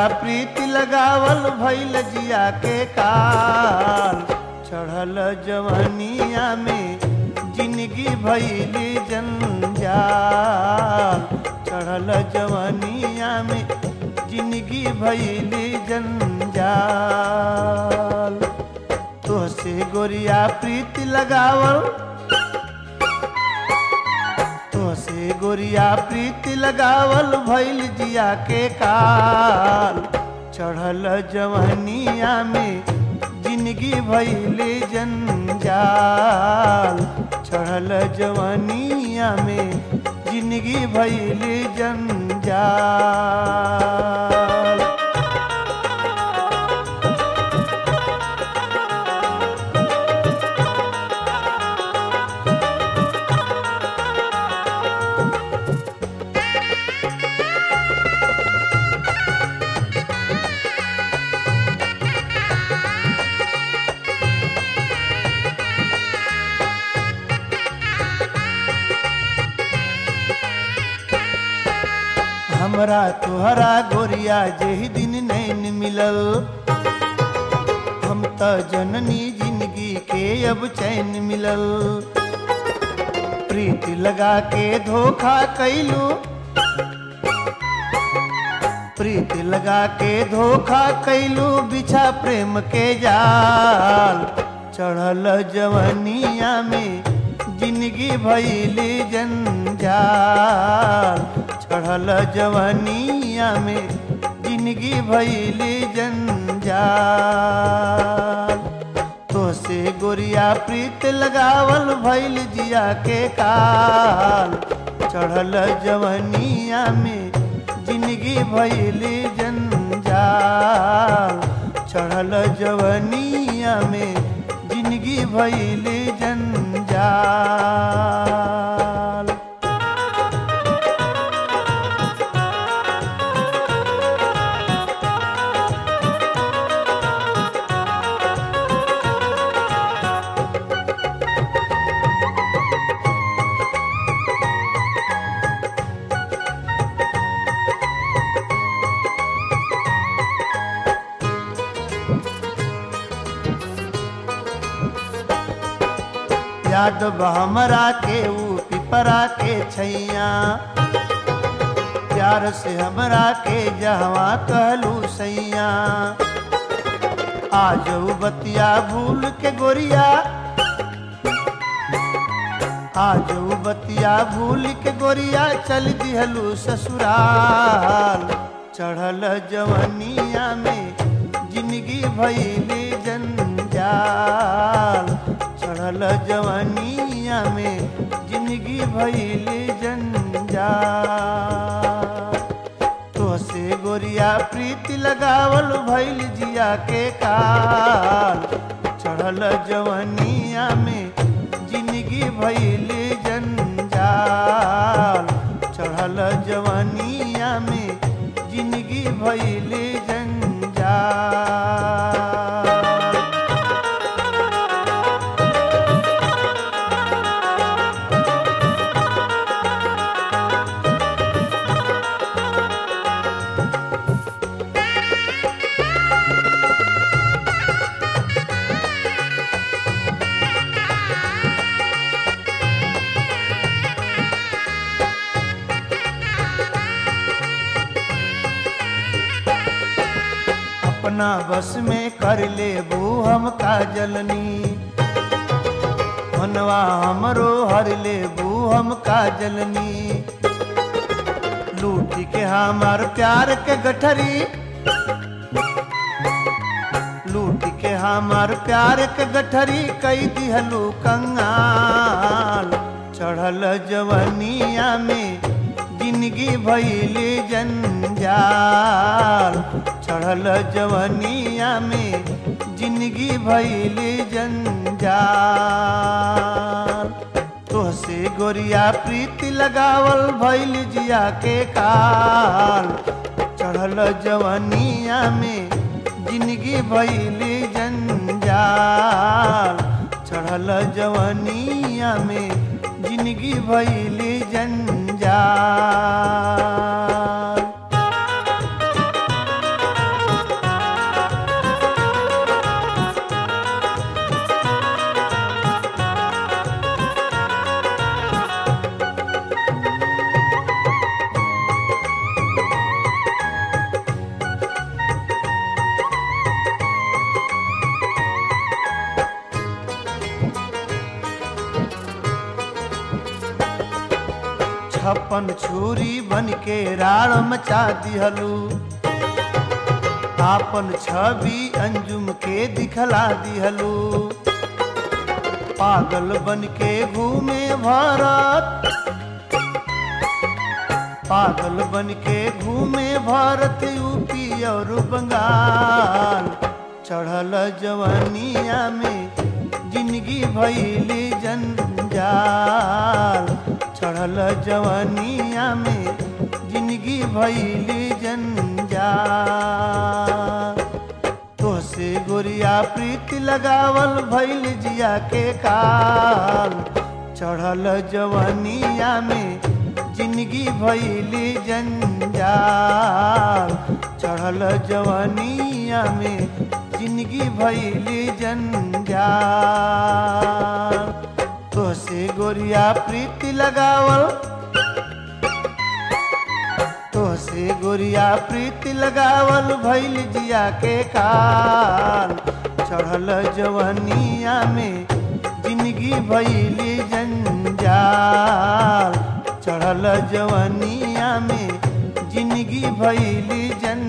प्रीति लगावल भैल जिया के काल चढ़ल जवनिया में जिंदगी भैली जंजाल चढ़ल जवनिया में जिंदगी भैली जंजाल तोहसे गोरिया प्रीति लगावल तोहसे गोरिया प्रीति लगावल भैल जिया के काल चढ़ल जवनिया में जिंदगी भैले जंजाल चढ़ल जवनिया में जिंदगी भैले जंजाल हमरा तोहरा गोरिया जेहि दिन नैन मिलल हम त जननी जिंदगी के अब चैन मिलल प्रीति लगा के धोखा कैलू प्रीति लगा के धोखा कैलू बिछा प्रेम के जाल चढ़ल जवनिया में जिंदगी भैली जंजाल चढ़ल जवनिया में जिंदगी भैली जंजाल तोसे गोरिया प्रीत लगावल भैल जिया के काल चढ़ल जवनिया में जिंदगी भैली जंजाल चढ़ल जवनिया में जिंदगी भैली जंजाल याद बा हमरा के ऊ पिपरा के छैया प्यार से हमरा के जहवा कहलू सैया आज ऊ बतिया भूल के गोरिया आज ऊ बतिया भूल के गोरिया चल दिहलू ससुराल चढ़ल जवनिया में जिंदगी भैली जंजाल चढ़ल जवनिया में जिंदगी भैली जंजाल तोसे गोरिया प्रीति लगावल भैल जिया के काल चढ़ल जवनिया में जिंदगी भैली जंजाल चढ़ल जवनिया में जिंदगी भैली जंजाल अपना बस में कर ले बू हम काजलनी मनवा हमरो हर ले बू हम काजलनी लूटी के हमार प्यार के गठरी लूटी के हमार प्यार के गठरी कई दिहलू कंगाल चढ़ल जवनिया में जिंदगी भैली जंजाल चढ़ल जवनिया में जिंदगी भैली जंजाल तोहसे गोरिया प्रीति लगावल भैल जिया के काल चढ़ल जवनिया में जिंदगी भैली जंजाल चढ़ल जवनिया में जिंदगी भैली जंजाल छप्पन छुरी बन के राड़ मचा दिहलू आपन छवि अंजुम के दिखला दिहलू पागल बन के घूमे भारत पागल बन के घूमे भारत यूपी और बंगाल चढ़ल जवानिया में जिंदगी भैली जंजाल चढ़ल जवानिया में जिंदगी भैली जंजाल तोसे गोरिया प्रीति लगावल भैल जिया के काल चढ़ल जवानिया में जिंदगी भैली जंजाल चढ़ल जवानिया में जिंदगी भैली जंजाल तोसे गोरिया प्रीति लगावल तोसे गोरिया प्रीति लगावल भैल जिया के काल चढ़ल जवनिया में जिंदगी भैली जंजाल चढ़ल जवनिया में जिंदगी भैली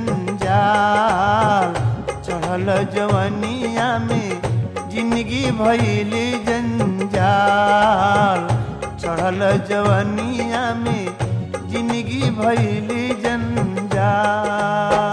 जंजाल चढ़ल जवनिया में जिंदगी भैली जंजाल चढ़ल जवनिया में जिंदगी भैली जंजाल